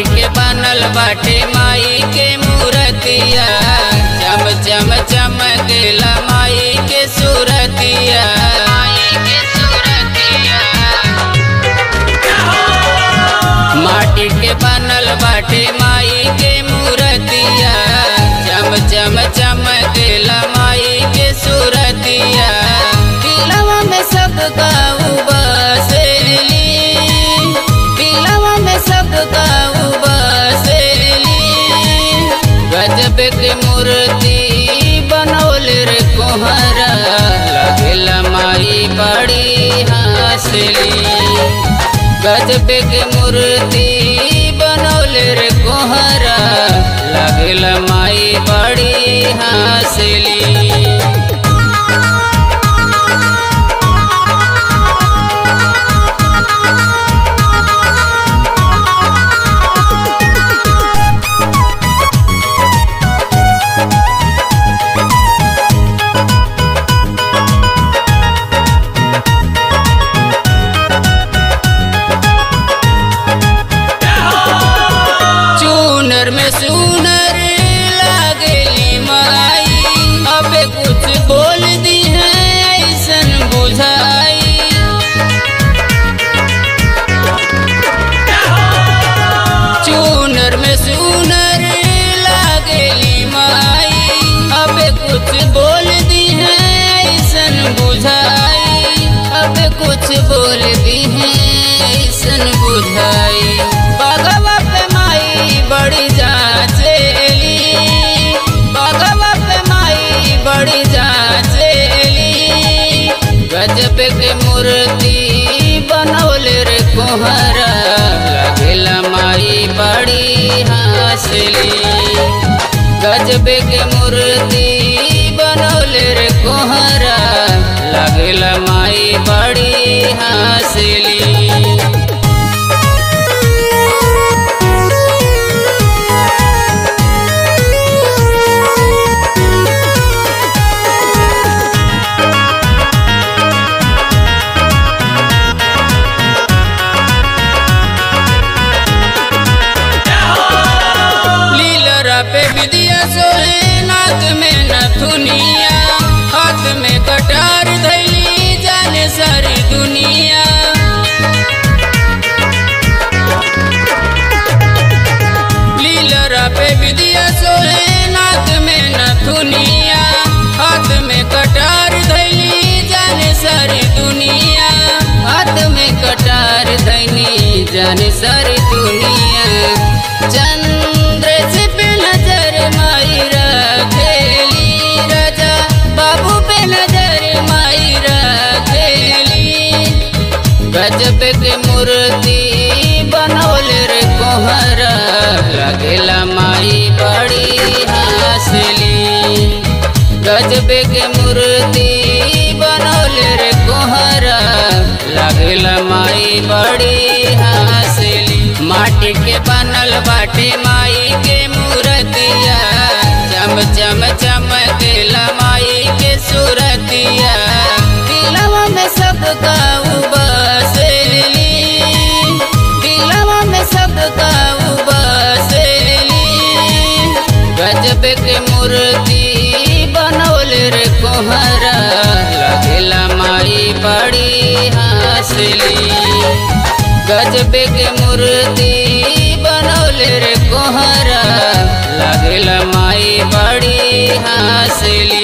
माटी के बनल बाटे माई के मूर्तिया चम चम चमकेला माई के सूरतिया माई के सूरतिया माटी के बनल बाटे माई के मूर्तिया चम चम चमकेला माई के सूरतिया दिलवा में सब गाऊ बसेली दिलवा में सब गाऊ बसेली गजब के मूर्ति बनौल रे कोहरा लगेला माई बड़ी हंसली गजब के मूर्ति बनौल रे कोहरा लगल माई बड़ी हंसली चूनर में सुनर लागली माई अब कुछ बोल दी है ऐसन बुझाई चूनर में सुनर लागली माई अब कुछ बोल दी है ऐसन बुझाई अब कुछ बोल दी है ऐसन बुझाई बगवा पे माई बड़ी जाचेली बगवा पे माई बड़ी जाचेली गजब के मूर्ति बनौल रे कोहरा लगेला माई बड़ी हंसली गजब के मूर्ति बनौल रे कोहरा लगेला माई बड़ी हंसली लीलरा पे विदिया सोहे नाथ में नथुनिया हाथ में कटार धैली जाने सारी दुनिया लीलरा पे विदिया सोहे नाथ में नथुनिया हाथ में कटार धैली जाने सारी दुनिया हाथ में कटार धैनी जाने सारी दुनिया चंद्र से पे नजर माई रखेली राजा बाबू पे नजर माई रखेली गजब के मूर्ति बनौल रे कोहरा लगेला माई बड़ी हंसली गजब के मूर्ति बनौल रे कोहरा लगेला माई बड़ी हंसली माटी के बनल बाटे माई के मूर्तिया चम चम चमकेला माई के सूरतिया दिलवा में सब गाऊ बसेली दिलवा में सब गाऊ बसेली गजब के मूर्ति बनौल रे कोहरा लगेला माई बड़ी हंसली गजब के मूर्ति बनौल रे कोहरा लगेला माई बड़ी हंसली